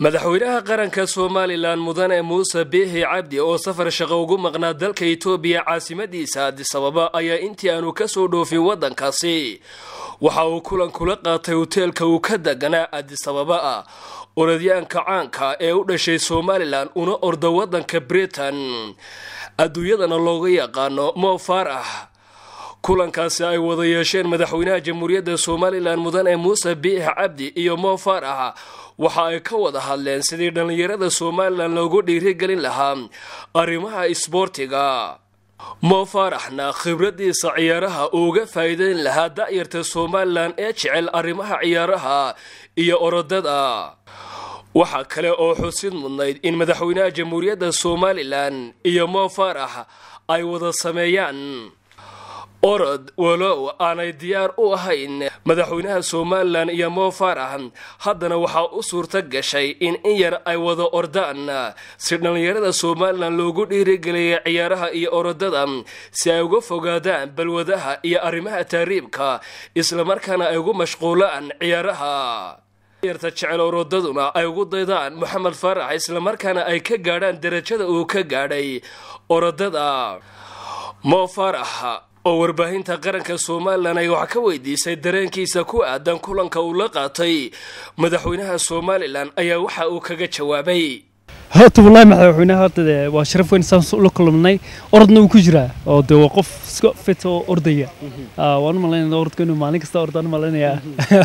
madaxweynaha qaranka somalilan mudane muuse biixi cabdi oo safar shaqo ugu maqnaa dalka itoobiya caasimadiisa adisababa ayaa intii aanu kasoo dhoofin waddankaasi waxa uu kulan kula qaatay hoteelka uu ka deganaa adisababa ah orodyaanka caanka ee u dhashay somalilan una orda waddanka britain adduunyadana looga yaqaano mo faarax kulankaasi ay wada yeesheen madaxweynaha jamhuuriyadda somalilan mudane muuse biixi cabdi iyo mo faarax waxa ay ka wada hadleen sidii dhallinyarada somalilan loogu dhiirigelin lahaa arrimaha isboortiga mo faaraxna khibradiisa ciyaaraha uuga faa'iideyn lahaa da'yarta somalilan ee jecel arrimaha ciyaaraha iyo orodada waxaa kale oo xusid mudnayd in madaxweynaha jamhuuriyadda somalilan iyo mo faarax ay wada sameeyaan orod walow aanay diyaar u ahayn madaxweynaha somalilan iyo mo faarax haddana waxaa u suurta gashay in in yar ay wada ordaan si dhallinyarada somalilan loogu dhiirigeliyay ciyaaraha iyo orodada si ay uga fogaadaan balwadaha iyo arrimaha taariibka islamarkaana ay ugu mashquulaan ciyaaraha yarta jecel orodaduna ay ugu daydaan moxamed faarax islamarkaana ay ka gaadhaan darajada uu ka gaadhay orodada mo faarax oo warbaahinta qaranka somalilan ay wax ka weydiisay dareenkiisa ku aadan kulanka uu la qaatay madaxweynaha somalilan ayaa waxa uu kaga jawaabay horta wallaahi madaxweynaha horta dee waa sharaf weyn saan ula kulmnay orodna wuu ku jiraa oo dee waa qof iska fit oo ordaya waan u malaynaya orodka inuu maalin kasta ordaan malaynayaa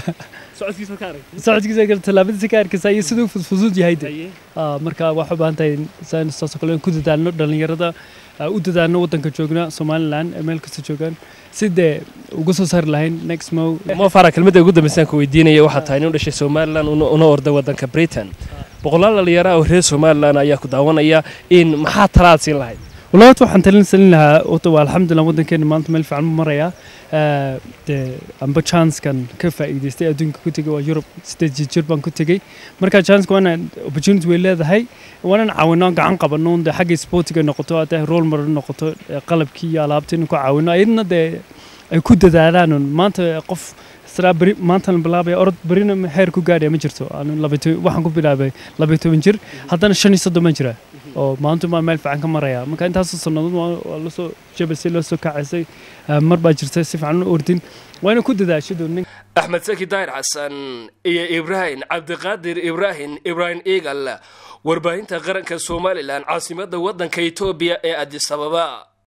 socodkiisa kale tallaabadiisa ka arkaysa iyo siduu fudfudud yahay de marka waxaa u baahan tahay saan saasoo kale in ku dadaalno dhallinyarada u dadaalno waddanka joogna somalilan ee meel kasta joogaan si dee uga soo saari lahayn next mo mo fara kelmadda ugu dambaysaan ku weydiinaya waxaa tahay nin u dhashay somalilan una orda waddanka britain boqolaal dhalinyaro oo reer somalilan ayaa ku daawanaya in maxaa talaad siin lahayd wallahi horta waxaan talin salin lahaa horta waa alxamdulillah waddankeena maanta meel fiican u marayaa dee amba chancekan ka faa'iidaystay adduunka ku tegay waa yurub sideed jir baan ku tegey marka chanceka waana opportunity way leedahay waanan caawino gacan qabano dee xagga sportiga noqoto hadday role model noqoto qalabkii iyo alaabta inuu ku caawino ayadna dee ay ku dadaalaan maanta qof beri maantana bilaabaya orod berina heer ku gaadhaya ma jirto waxaan ku bilaabay labayo toban jir haddana shan iyo soddon baan jira oo maanta baa meel fiican ka maraya marka intaasoo sannadood waa lasoo jabasay loo soo kacaysay mar baa jirta si fiican u ordin waa ina ku dadaashado nin axmed saki daahir xasan iyo ibraahim cabdiqaadir ibraahim ibraahim eagal warbaahinta qaranka somalilan caasimadda waddanka etoobiya ee adisababa